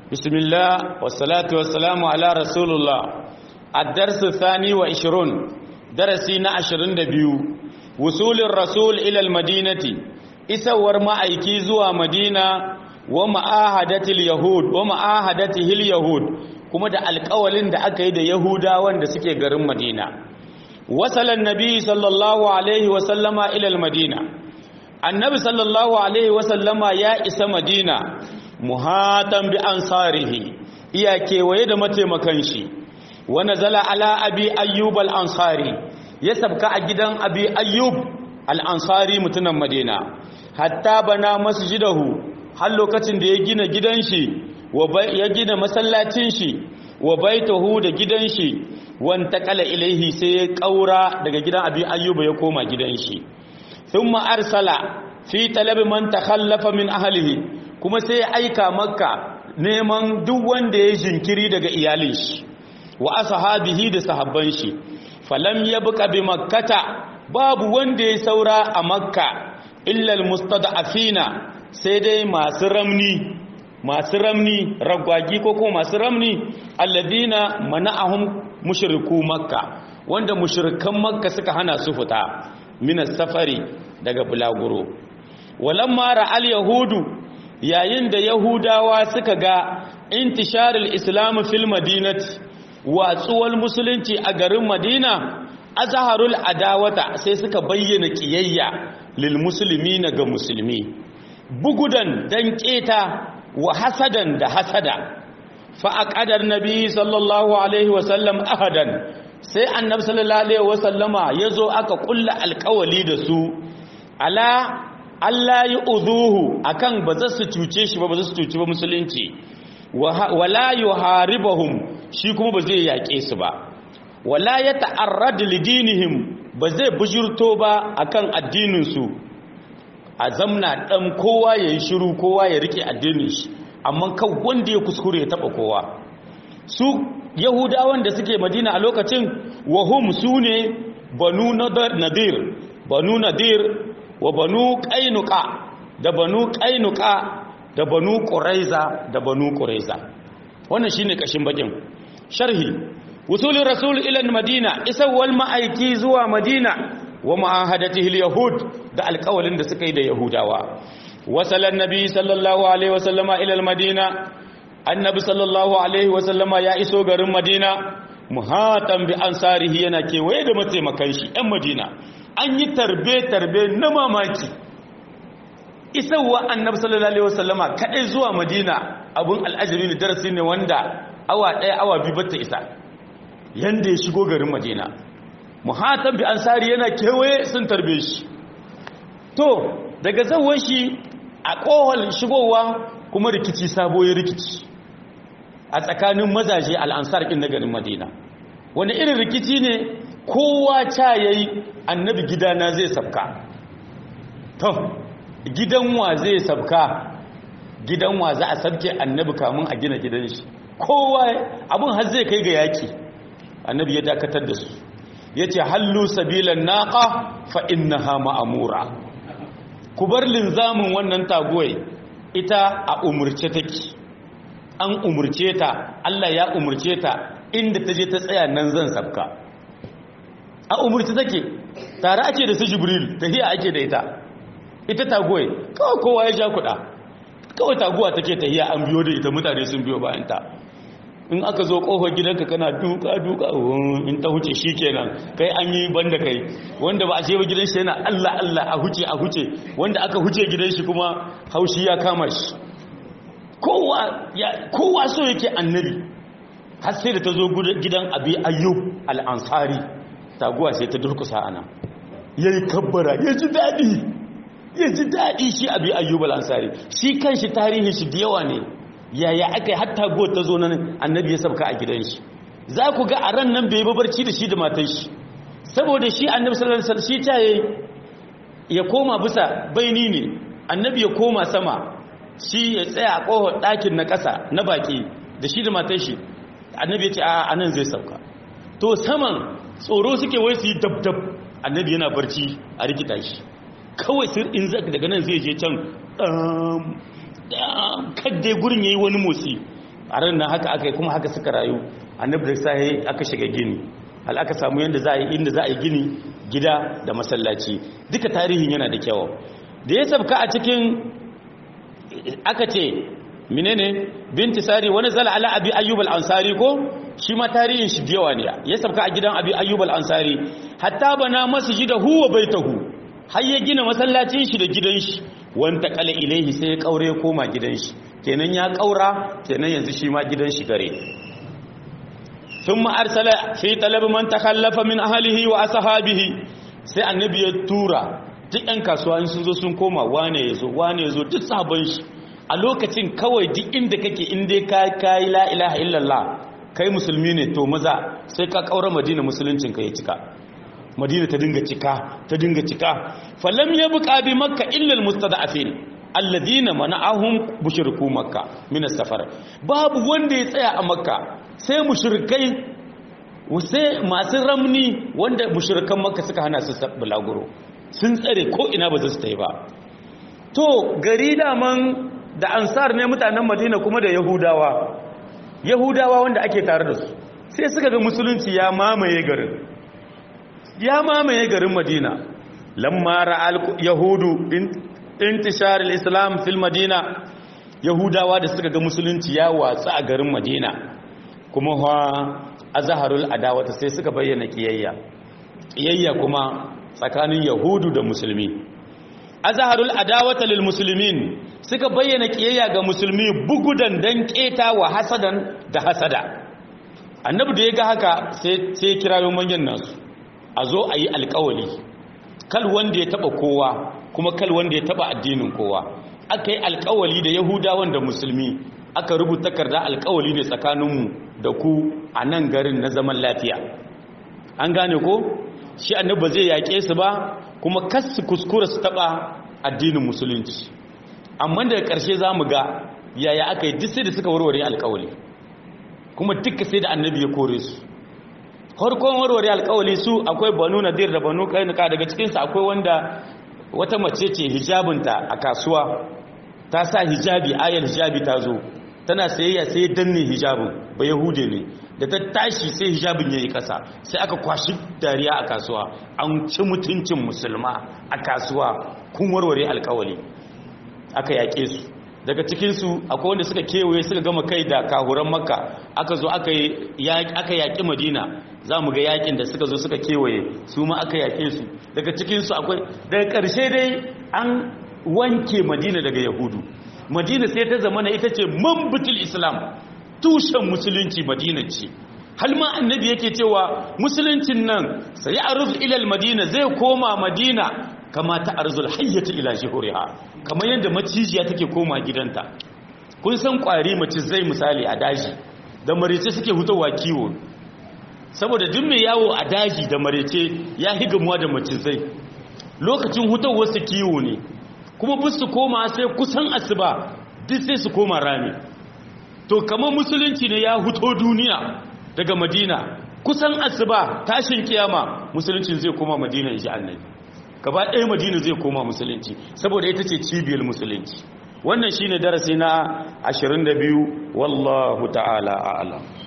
بسم الله والصلاة والسلام على رسول الله الدرس الثاني وعشرون درسنا عشرين دبيو وصول الرسول إلى المدينة إسور ما أيكيزوا مدينة ومعاهدة اليهود ومعاهدته اليهود كما دا القولين دا أكيد يهودا وان دا سكي غرم مدينة وصل النبي صلى الله عليه وسلم إلى المدينة النبي صلى الله عليه وسلم يا إسا مدينة muhatan bi ansarihi iya kewaye da mataimakan shi wa nazala ala abi ayyub al-ansari ya sabka a gidan abi ayyub al-ansari mutunan madina hatta bana masjidahu har lokacin da ya gina gidan shi ya gina masallacin shi wa baitahu da gidan shi wanta kala ilaihi sai ya kaura daga gidan abi ayyub ya koma gidan shi thumma arsala fi talabi man takhallafa min ahlihi kuma sai ya aika makka neman duk wanda ya jinkiri daga iyalin shi wa ashabihi da sahabban shi falam yabqa bi makkata babu wanda ya saura a makka illa almustad'afina sai dai masu ramni masu ramni ragwagi ko kuma masu ramni alladina mana'ahum mushriku makka wanda mushrikan makka suka hana su fita min safari daga bulaguro walamma ra'al yahudu yayin da yahudawa suka ga intisharul islam fil madinati watsuwar musulunci a garin madina azharul adawata sai suka bayyana kiyayya lil muslimina ga musulmi bugudan dan keta wa hasadan da hasada fa aqadar nabi sallallahu alaihi wasallam ahadan sai annabi sallallahu alaihi wasallama yazo aka kulla alƙawali da su ala Allah yi uzuhu akan ba za su cuce shi ba ba za su cuci ba musulunci wala yi haribahum shi kuma ba zai yaƙe su ba wala ya ta'arrad lidinihim ba zai bujurto ba akan addininsu a zamna ɗan kowa ya yi shiru kowa ya rike addinin shi amma kan wanda ya kuskure ya taɓa kowa su yahudawan da suke madina a lokacin wahum su ne banu nadir banu nadir wa banu ƙainuka da banu ƙainuka da banu ƙuraiza da banu ƙuraiza wannan shine kashin bakin sharhi wusulin rasul ila madina isawwal ma'aiki zuwa madina wa ma'ahadatihi yahud da alƙawalin da suka yi da yahudawa wasalan nabi sallallahu alaihi wasallama ila madina annabi sallallahu alaihi wasallama ya iso garin madina muhatan bi ansarihi yana kewaye da mataimakan shi yan madina an yi tarbe-tarbe na mamaki isarwa annabi sallallahu alaihi wasallama kadai zuwa madina abun al'ajabi ne darasi ne wanda awa ɗaya awa biyu bata isa yanda ya shigo garin madina muhatan bi ansari yana kewaye sun tarbe shi to daga zawon shi a kohol shigowa kuma rikici sabo ya rikici a tsakanin mazaje al'ansar ɗin na garin madina wani irin rikici ne kowa ca ya yi annabi gidana zai sabka to gidan wa zai sabka gidan wa za a sabke annabi kamun a gina gidan shi kowa abin har zai kai ga yaki annabi ya dakatar da su ya ce hallu sabilan naqa fa innaha ma'amura ku bar linzamin wannan tagoyi ita a umurce take an umurce ta Allah ya umurce ta inda ta je ta tsaya nan zan sabka a umurci take tare ake da su jibril tahiya ake da ita ita tagoye kawai kowa ya ja kuɗa kawai taguwa take tahiya an biyo da ita mutane sun biyo bayan ta in aka zo kofar gidanka kana duka duka in ta huce shikenan kai an yi banda kai wanda ba a ce ba gidan shi yana Allah Allah a huce a huce wanda aka huce gidan shi kuma haushi ya kama shi kowa ya kowa so yake annabi har sai da ta zo gidan abi ayyub al-ansari taguwa sai ta durkusa ana ya yi kabbara ya ji daɗi ya ji daɗi shi abi ayyubal ansari shi kan shi tarihin shi da yawa ne yaya aka yi hatta go ta zo nan annabi ya sabka a gidan shi za ku ga a ran nan bai babarci da shi da matan shi saboda shi annabi sallallahu alaihi wasallam shi ta yayi ya koma bisa baini ne annabi ya koma sama shi ya tsaya a kohon ɗakin na ƙasa na baki da shi da matan shi annabi ya ce a anan zai sauka to saman tsoro suke wai su yi dab-dab annabi yana barci a rikita shi kawai sir in zaka daga nan zai je can kadai gurin yayi wani motsi a ran nan haka aka yi kuma haka suka rayu annabi da sai aka shiga gini hal aka samu yanda za a yi inda za a yi gini gida da masallaci duka tarihin yana da kyau da ya sabka a cikin aka ce menene binti sari wani zala ala abi ayyub al-ansari ko shi ma tarihin shi yawa ne ya sabka a gidan abi ayyub al-ansari hatta bana masjidahu wa baitahu har ya gina masallacin shi da gidan shi wanta kala ilaihi sai ya kaure koma gidan shi kenan ya kaura kenan yanzu shi ma gidan shi gare thumma arsala fi talab man takhallafa min ahlihi wa ashabihi sai annabi ya tura duk ɗan kasuwa in sun zo sun koma wane yazo wane yazo duk sabon shi a lokacin kawai duk inda kake inda ka kai la ilaha illallah kai musulmi ne to maza sai ka kaura madina musuluncin ka ya cika madina ta dinga cika ta dinga cika falam yabqa bi makka illa almustada'afin alladhina mana'ahum mushriku makka min as-safar babu wanda ya tsaya a makka sai mushrikai sai masu ramni wanda mushrikan makka suka hana su bulaguro sun tsare ko ina ba za su tayi ba to gari daman da ansar ne mutanen madina kuma da yahudawa yahudawa wanda ake tare da su sai suka ga musulunci ya mamaye garin ya mamaye garin madina lamma ra'al yahudu intishar al-islam fil madina yahudawa da suka ga musulunci ya watsa a garin madina kuma ha azharul adawata sai suka bayyana kiyayya kiyayya kuma tsakanin yahudu da musulmi azharul adawata lil muslimin suka bayyana kiyayya ga musulmi bugudan dan keta wa hasadan da hasada annabi da ya ga haka sai sai kirayo manyan nasu a zo a yi alkawali kal wanda ya taba kowa kuma kal wanda ya taba addinin kowa aka yi alkawali da yahudawan da musulmi aka rubuta takarda alkawali ne tsakaninmu da ku a nan garin na zaman lafiya an gane ko shi annabi ba zai yaƙe su ba kuma kas su kuskura su taba addinin musulunci amma daga ƙarshe za mu ga yaya aka yi duk sai da suka warware alkawali kuma duka sai da annabi ya kore su harkon warware alkawali su akwai banu nadir da banu kainuka daga cikinsu akwai wanda wata mace ce hijabinta a kasuwa ta sa hijabi ayar hijabi ta zo tana sayayya sai danne hijabin ba yahude ne da ta tashi sai hijabin ya yi kasa sai aka kwashi dariya a kasuwa an ci mutuncin musulma a kasuwa kun warware alkawali aka yaƙe su daga cikinsu akwai wanda suka kewaye suka gama kai da kahuran makka aka zo aka yaƙi madina za mu ga yaƙin da suka zo suka kewaye su ma aka yaƙe su daga cikinsu akwai daga ƙarshe dai an wanke madina daga yahudu madina sai ta zama na ita ce mambutul islam tushen musulunci madina ce halma annabi yake cewa musuluncin nan sai aruz ilal madina zai koma madina kama ta arzul hayyata ila jihuriha kamar yadda macijiya take koma gidanta kun san kwari macizai misali a daji da marece suke hutawa kiwo saboda duk mai yawo a daji da marece ya higamuwa da macizai lokacin hutawar su kiwo ne kuma bus su koma sai kusan asuba duk sai su koma rami to kamar musulunci ne ya huto duniya daga madina kusan asuba tashin kiyama musuluncin zai koma madina in ji annabi gaba ɗaya madina zai koma musulunci saboda ita ce cibiyar musulunci wannan shine darasi na 22 wallahu ta'ala a'lam